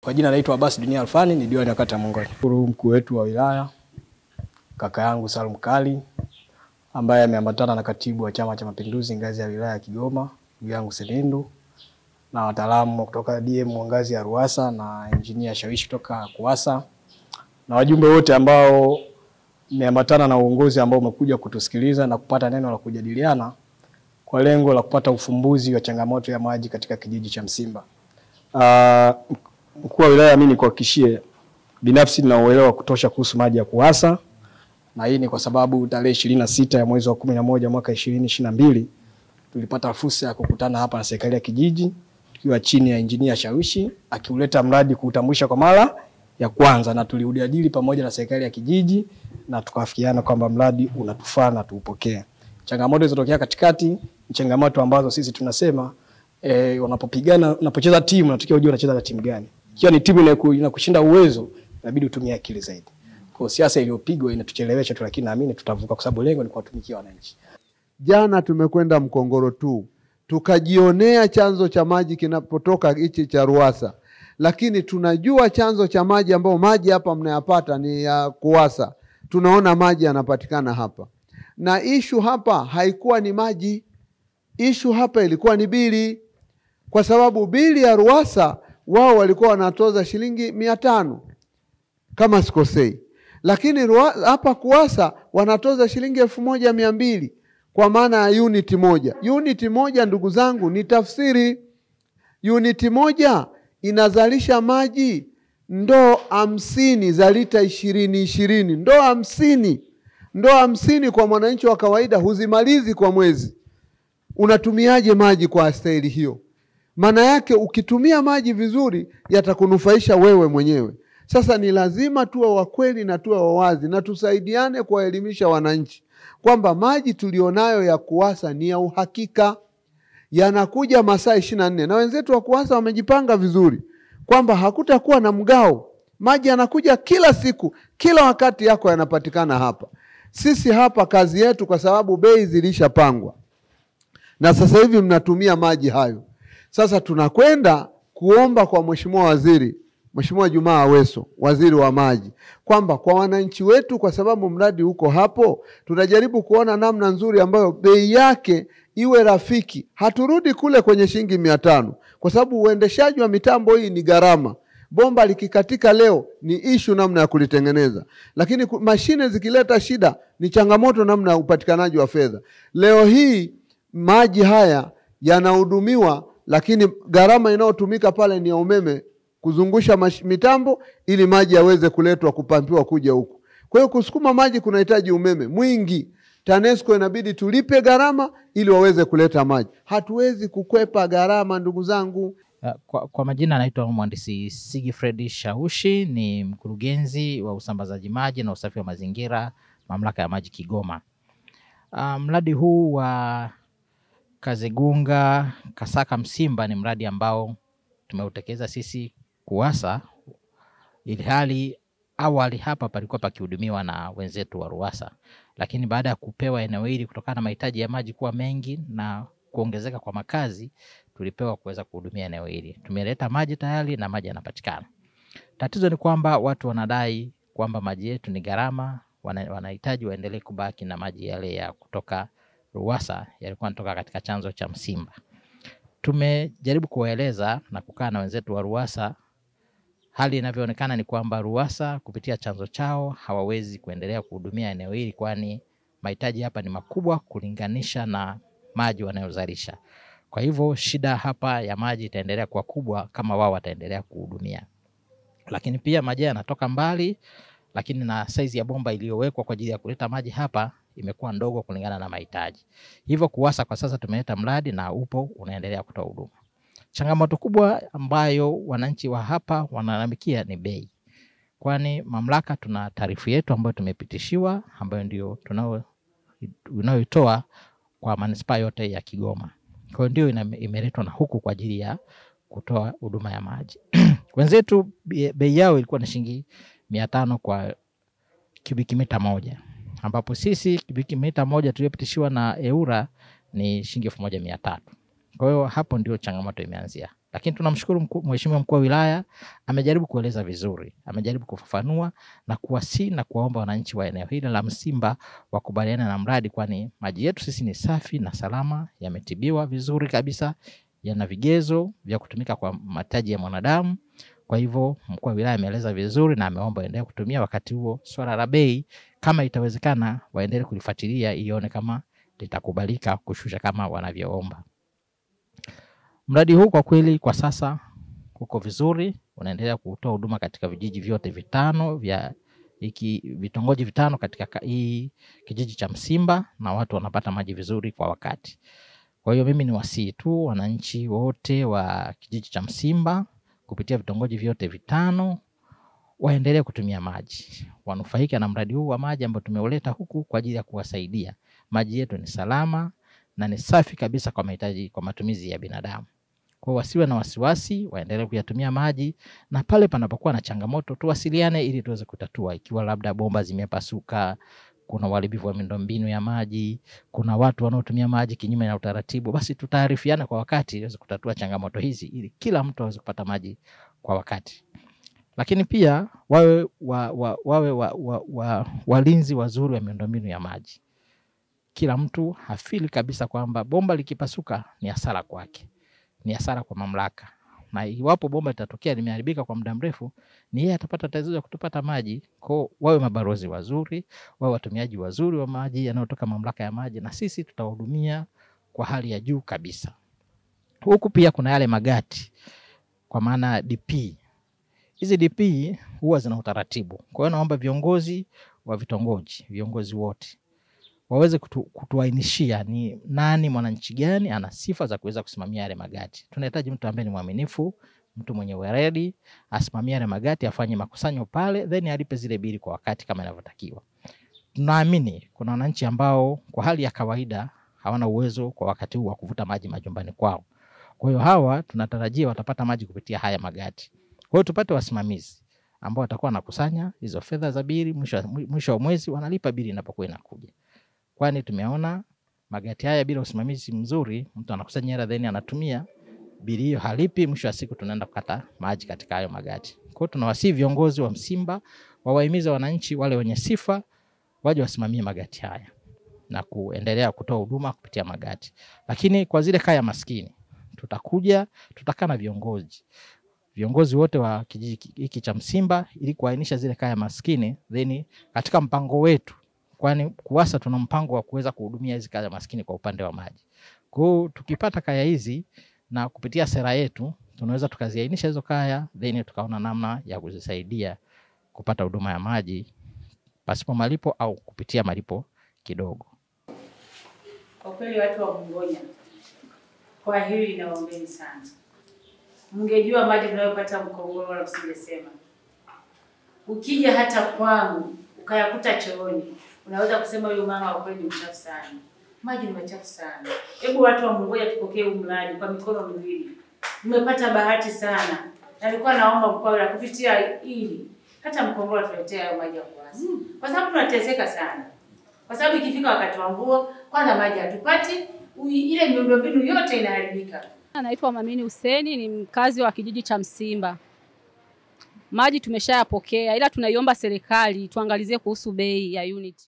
Kwa jina naitwa Abbas Dunia Alfani, ni diwani wa kata ya Mongoni. Shukuru mkuu wetu wa wilaya kaka yangu Salum Kali ambaye ameambatana na katibu wa Chama cha Mapinduzi ngazi ya wilaya ya Kigoma ndugu yangu Selindu na wataalamu kutoka DM wa ngazi ya Ruwasa na engineer Shawishi kutoka Kuwasa na wajumbe wote ambao mmeambatana na uongozi ambao umekuja kutusikiliza na kupata neno la kujadiliana kwa lengo la kupata ufumbuzi wa changamoto ya maji katika kijiji cha Msimba. Uh, mkuu wa wilaya, mimi nikuhakikishie binafsi nina uelewa wa kutosha kuhusu maji ya Kuwasa na hii ni kwa sababu tarehe ishirini na sita ya mwezi wa kumi na moja mwaka ishirini ishirini na mbili tulipata fursa ya kukutana hapa na serikali ya kijiji tukiwa chini ya injinia Shawishi akiuleta mradi kuutambulisha kwa mara ya kwanza, na tuliujadili pamoja na serikali ya kijiji na tukafikiana kwamba mradi unatufaa na tuupokee. Changamoto zilizotokea katikati ni changamoto ambazo sisi tunasema eh, unapopigana unapocheza timu unatakiwa ujue unacheza na timu gani. Ikiwa ni timu inayoku- inakushinda uwezo, inabidi utumie akili zaidi. Kwa hiyo siasa iliyopigwa inatuchelewesha tu, lakini naamini tutavuka, kwa sababu lengo ni kuwatumikia wananchi. Jana tumekwenda Mkongoro tu tukajionea chanzo cha maji kinapotoka hichi cha Ruwasa, lakini tunajua chanzo cha maji ambao maji hapa mnayapata ni ya Kuwasa. Tunaona maji yanapatikana hapa, na ishu hapa haikuwa ni maji, ishu hapa ilikuwa ni bili, kwa sababu bili ya Ruwasa wao walikuwa wanatoza shilingi mia tano kama sikosei, lakini Ruwa- hapa Kuwasa wanatoza shilingi elfu moja mia mbili kwa maana ya uniti moja. Uniti moja, ndugu zangu, ni tafsiri. Uniti moja inazalisha maji ndoo hamsini za lita ishirini ishirini, ndoo hamsini, ndoo hamsini kwa mwananchi wa kawaida huzimalizi kwa mwezi. Unatumiaje maji kwa staili hiyo? Maana yake ukitumia maji vizuri yatakunufaisha wewe mwenyewe. Sasa ni lazima tuwe wakweli na tuwe wawazi na tusaidiane kuwaelimisha wananchi kwamba maji tulionayo ya Kuwasa ni ya uhakika, yanakuja masaa ishirini na nne na wenzetu wa Kuwasa wamejipanga vizuri kwamba hakutakuwa na mgao. Maji yanakuja kila siku, kila wakati yako yanapatikana hapa. Sisi hapa kazi yetu, kwa sababu bei zilishapangwa na sasa hivi mnatumia maji hayo. Sasa tunakwenda kuomba kwa Mheshimiwa Waziri, Mheshimiwa Jumaa Aweso, waziri wa maji, kwamba kwa wananchi wetu, kwa sababu mradi uko hapo, tunajaribu kuona namna nzuri ambayo bei yake iwe rafiki. Haturudi kule kwenye shilingi mia tano kwa sababu uendeshaji wa mitambo hii ni gharama. Bomba likikatika leo ni ishu namna ya kulitengeneza, lakini ku- mashine zikileta shida ni changamoto namna ya upatikanaji wa fedha. Leo hii maji haya yanahudumiwa, lakini gharama inayotumika pale ni ya umeme kuzungusha mash- mitambo ili maji yaweze kuletwa kupampiwa kuja huku. Kwa hiyo kusukuma maji kunahitaji umeme mwingi. TANESCO inabidi tulipe gharama ili waweze kuleta maji. Hatuwezi kukwepa gharama, ndugu zangu. Uh, Kwa, kwa majina anaitwa mhandisi Sigifred Shaushi, ni mkurugenzi wa usambazaji maji na usafi wa mazingira mamlaka ya maji Kigoma. Uh, mradi huu wa Kazegunga Kasaka Msimba ni mradi ambao tumeutekeleza sisi Kuwasa, ilhali awali hapa palikuwa pakihudumiwa na wenzetu wa Ruwasa, lakini baada ya kupewa eneo hili kutokana na mahitaji ya maji kuwa mengi na kuongezeka kwa makazi tulipewa kuweza kuhudumia eneo hili. Tumeleta maji tayari na maji yanapatikana. Tatizo ni kwamba watu wanadai kwamba maji yetu ni gharama, wana- wanahitaji waendelee kubaki na maji yale ya kutoka Ruwasa yalikuwa yanatoka katika chanzo cha Msimba. Tumejaribu kuwaeleza na kukaa na wenzetu wa Ruwasa, hali inavyoonekana ni kwamba Ruwasa kupitia chanzo chao hawawezi kuendelea kuhudumia eneo hili, kwani mahitaji hapa ni makubwa kulinganisha na maji wanayozalisha. Kwa hivyo shida hapa ya maji itaendelea kuwa kubwa kama wao wataendelea kuhudumia, lakini pia maji haya yanatoka mbali, lakini na saizi ya bomba iliyowekwa kwa ajili ya kuleta maji hapa imekuwa ndogo kulingana na mahitaji. Hivyo KUWASA kwa sasa tumeleta mradi na upo unaendelea kutoa huduma. Changamoto kubwa ambayo wananchi wa hapa wanalalamikia ni bei, kwani mamlaka tuna taarifu yetu ambayo tumepitishiwa ambayo ndio tunao unayoitoa kwa manispaa yote ya Kigoma. Kwa hiyo ndio ina- imeletwa na huku kwa ajili ya kutoa huduma ya maji. Wenzetu bei bei yao ilikuwa ni shilingi mia tano kwa kubiki mita moja ambapo sisi kubiki mita moja tuliyopitishiwa na EWURA ni shilingi elfu moja mia tatu. Kwa hiyo hapo ndio changamoto imeanzia. Lakini tunamshukuru mkuu- Mheshimiwa mkuu wa wilaya amejaribu kueleza vizuri, amejaribu kufafanua na kuwasihi na kuwaomba wananchi wa eneo hili la Msimba wakubaliana na mradi, kwani maji yetu sisi ni safi na salama, yametibiwa vizuri kabisa, yana vigezo vya kutumika kwa mahitaji ya mwanadamu. Kwa hivyo mkuu wa wilaya ameeleza vizuri na ameomba waendelee kutumia. Wakati huo swala la bei, kama itawezekana, waendelee kulifuatilia ione kama litakubalika kushusha kama wanavyoomba. Mradi huu kwa kweli kwa sasa uko vizuri, unaendelea kutoa huduma katika vijiji vyote vitano vya hiki vitongoji vitano katika ka- hii kijiji cha Msimba na watu wanapata maji vizuri kwa wakati. Kwa hiyo mimi ni wasii tu wananchi wote wa kijiji cha Msimba kupitia vitongoji vyote vitano waendelee kutumia maji, wanufaike na mradi huu wa maji ambao tumeuleta huku kwa ajili ya kuwasaidia. Maji yetu ni salama na ni safi kabisa kwa mahitaji, kwa matumizi ya binadamu. Kwa hiyo wasiwe na wasiwasi, waendelee kuyatumia maji, na pale panapokuwa na changamoto tuwasiliane ili tuweze kutatua, ikiwa labda bomba zimepasuka, kuna uharibifu wa miundombinu ya maji, kuna watu wanaotumia maji kinyume na utaratibu, basi tutaarifiana kwa wakati ili tuweze kutatua changamoto hizi, ili kila mtu aweze kupata maji kwa wakati. Lakini pia wawe wa, wa, wawe wa, wa, wa, walinzi wazuri wa miundombinu ya maji. Kila mtu hafili kabisa kwamba bomba likipasuka ni hasara kwake, ni hasara kwa mamlaka, na iwapo bomba litatokea limeharibika kwa muda mrefu, ni yeye atapata tatizo ya kutopata maji. Kwao wawe mabalozi wazuri, wawe watumiaji wazuri wa maji yanayotoka mamlaka ya maji, na sisi tutawahudumia kwa hali ya juu kabisa. Huku pia kuna yale magati, kwa maana DP. Hizi DP huwa zina utaratibu. Kwa hiyo naomba viongozi wa vitongoji, viongozi wote waweze kutu, kutuainishia ni nani mwananchi gani ana sifa za kuweza kusimamia yale magati. Tunahitaji mtu ambaye ni mwaminifu, mtu mwenye weledi, asimamie yale magati, afanye makusanyo pale, then alipe zile bili kwa wakati kama inavyotakiwa. Tunaamini kuna wananchi ambao kwa hali ya kawaida hawana uwezo kwa wakati huu wa kuvuta maji majumbani kwao. Kwa hiyo hawa tunatarajia watapata maji kupitia haya magati. Kwa hiyo tupate wasimamizi ambao watakuwa wanakusanya hizo fedha za bili, mwisho wa- mwisho wa mwezi wanalipa bili inapokuwa inakuja kwani tumeona magati haya bila usimamizi mzuri, mtu anakusanya hela then anatumia bili hiyo halipi, mwisho wa siku tunaenda kukata maji katika hayo magati. Kwa hiyo tunawasihi viongozi wa Msimba wawahimize wananchi wale wenye sifa waje wasimamie magati haya na kuendelea kutoa huduma kupitia magati. Lakini kwa zile kaya maskini tutakuja, tutakaa na viongozi viongozi wote wa kijiji hiki cha Msimba ili kuainisha zile kaya maskini, then katika mpango wetu kwani KUWASA tuna mpango wa kuweza kuhudumia hizi kaya maskini kwa upande wa maji. Kwa hiyo tukipata kaya hizi na kupitia sera yetu tunaweza tukaziainisha hizo kaya, then tukaona namna ya kuzisaidia kupata huduma ya maji pasipo malipo au kupitia malipo kidogo. Kwa kweli watu wa Bungonya, kwa hili nawaombeni sana. Mngejua maji tunayopata Mkongoro wala msingesema. Ukija hata kwangu ukayakuta chooni, unaweza kusema huyu mama wa kweli ni mchafu sana. Maji ni machafu sana. Hebu watu wa Bungonya tupokee huu mradi kwa mikono miwili. Mmepata bahati sana. Na nilikuwa naomba mkoa wa kupitia hili hata Mkongoro atuletee hayo maji ya kuwasa. Kwa sababu tunateseka sana kwa sababu ikifika wakati wa mvua, kwanza maji hatupati, ui- ile miundombinu yote inaharibika. Naitwa Mamini Huseni, ni mkazi wa kijiji cha Msimba. Maji tumeshayapokea, ila tunaiomba serikali tuangalizie kuhusu bei ya unit.